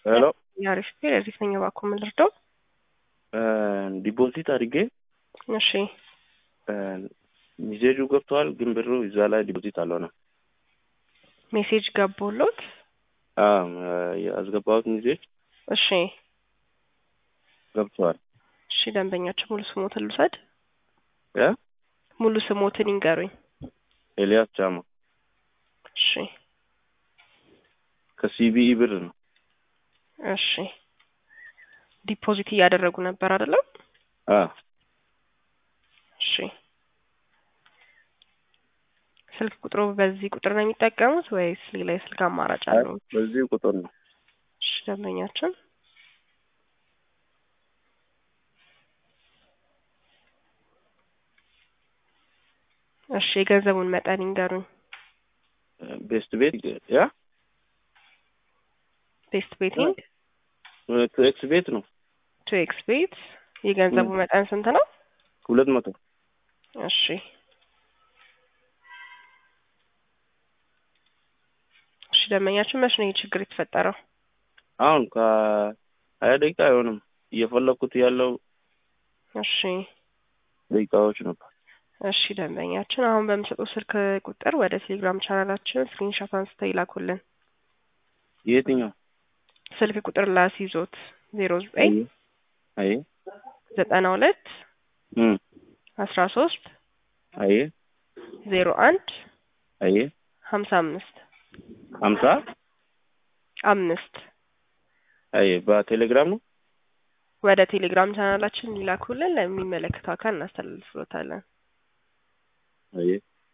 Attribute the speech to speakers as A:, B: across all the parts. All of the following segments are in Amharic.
A: ሄሎ
B: የአሪፍ ፔር የዚህ ነኝ እባክዎ ምን ልርዳው?
A: ዲፖዚት አድርጌ
B: እሺ
A: ሚሴጁ ገብተዋል፣ ግን ብሩ እዛ ላይ ዲፖዚት አልሆነም።
B: ሜሴጅ ገቦሎት?
A: አዎ ያስገባሁት ሚሴጅ
B: እሺ
A: ገብተዋል።
B: እሺ ደንበኛችን ሙሉ ስሞትን ልውሰድ?
A: እ
B: ሙሉ ስሞትን ይንገሩኝ።
A: ኤልያስ ቻማ
B: እሺ
A: ከሲቢኢ ብር ነው።
B: እሺ ዲፖዚት እያደረጉ ነበር አይደለም?
A: አዎ
B: እሺ ስልክ ቁጥሩ በዚህ ቁጥር ነው የሚጠቀሙት ወይስ ሌላ የስልክ አማራጭ አለው?
A: በዚህ ቁጥር ነው።
B: እሺ ደንበኛችን እሺ የገንዘቡን መጠን ይንገሩኝ።
A: ቤስት ቤት ያ
B: ቤስት ቤቲንግ
A: ቱ ኤክስ ቤት ነው።
B: ቱ ኤክስ ቤት የገንዘቡ መጠን ስንት ነው?
A: ሁለት መቶ
B: እሺ እሺ ደንበኛችን መቼ ነው ይህ ችግር የተፈጠረው?
A: አሁን ከሀያ ደቂቃ አይሆንም እየፈለኩት ያለው
B: እሺ
A: ደቂቃዎች ነበር።
B: እሺ ደንበኛችን አሁን በምሰጠው ስልክ ቁጥር ወደ ቴሌግራም ቻናላችን ስክሪንሾት አንስተው ይላኩልን።
A: የትኛው
B: ስልክ ቁጥር ላስይዞት ዜሮ ዘጠኝ
A: አይ
B: ዘጠና ሁለት
A: እም
B: አስራ ሶስት
A: አይ
B: ዜሮ አንድ
A: አይ
B: ሀምሳ አምስት
A: ሀምሳ
B: አምስት
A: አይ በቴሌግራም ነው።
B: ወደ ቴሌግራም ቻናላችን ይላኩልን። ለሚመለከተው አካል እናስተላልፍሎታለን።
A: አይ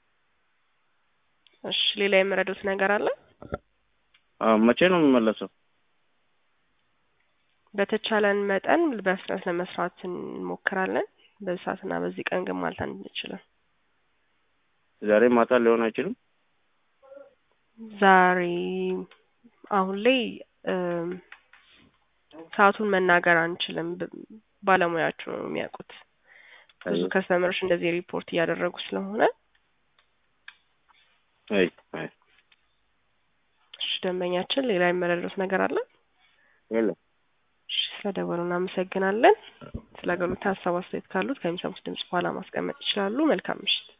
B: እሺ ሌላ የምረዱት ነገር አለ?
A: አዎ መቼ ነው የሚመለሰው?
B: በተቻለን መጠን በፍጥነት ለመስራት እንሞክራለን። በዚህ ሰዓትና በዚህ ቀን ግን ማለት አንችልም።
A: ዛሬ ማታ ሊሆን አይችልም።
B: ዛሬ አሁን ላይ እም፣ ሰዓቱን መናገር አንችልም። ብ- ባለሙያቸው ነው የሚያውቁት። ብዙ
A: አይ
B: ከስተመሮች እንደዚህ ሪፖርት እያደረጉ ስለሆነ
A: አይ አይ
B: እሺ ደንበኛችን ሌላ የመረዱት ነገር አለ?
A: የለም
B: እሺ ስለደወሉ እናመሰግናለን። ስለ አገልግሎት ሀሳብ አስተያየት ካሉት ከሚሰሙት ድምጽ በኋላ ማስቀመጥ ይችላሉ። መልካም ምሽት።